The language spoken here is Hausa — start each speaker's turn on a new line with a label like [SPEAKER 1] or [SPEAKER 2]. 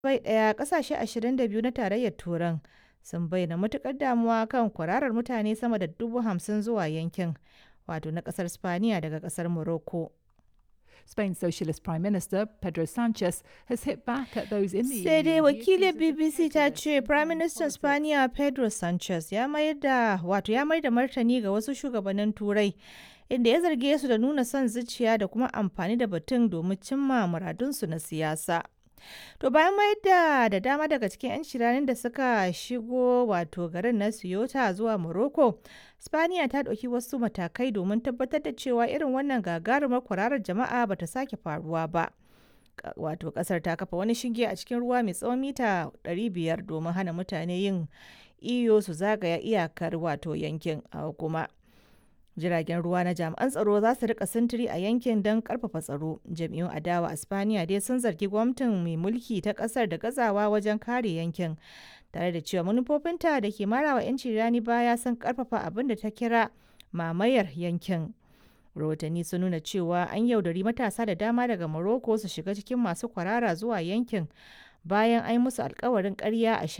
[SPEAKER 1] bai ɗaya ƙasashe 22 na tarayyar Turan sun bayyana matuƙar damuwa kan kwararar mutane sama da dubu hamsin zuwa yankin wato na ƙasar Spaniya daga ƙasar Morocco.
[SPEAKER 2] Spain's Socialist Prime Minister Pedro Sanchez has hit back at those in the
[SPEAKER 1] Sai dai
[SPEAKER 2] EU.
[SPEAKER 1] wakilin BBC ta ce Prime Minister Spaniya Pedro Sanchez ya mayar da wato ya mayar da martani ga wasu shugabannin Turai inda ya zarge su da nuna son zuciya da kuma amfani da batun domin cimma muradunsu na siyasa. To bayan mayar da da dama daga cikin 'yan shiranin da suka shigo wato garin na Ceuta zuwa Morocco, Spaniya ta ɗauki wasu matakai domin tabbatar da cewa irin wannan gagarumar kwararar jama'a bata sake faruwa ba. Ka- Wato kasar ta kafa wani shinge a cikin ruwa mai tsawon mita 500 domin hana mutane yin iyo su zagaya iyakar wato yankin a kuma. Jiragen ruwa na jami'an tsaro za su rika sintiri a yankin don karfafa tsaro. Jami'un adawa a Spaniya dai sun zargi gwamnatin mai mulki ta kasar da gazawa wajen kare yankin. Tare da cewa manufofinta da ke marawa 'yanci rani baya sun karfafa abin da ta kira mamayar yankin. Rahotanni sun nuna cewa an yaudari matasa da dama daga Morocco su shiga cikin masu kwarara zuwa yankin bayan an yi musu alkawarin ƙarya a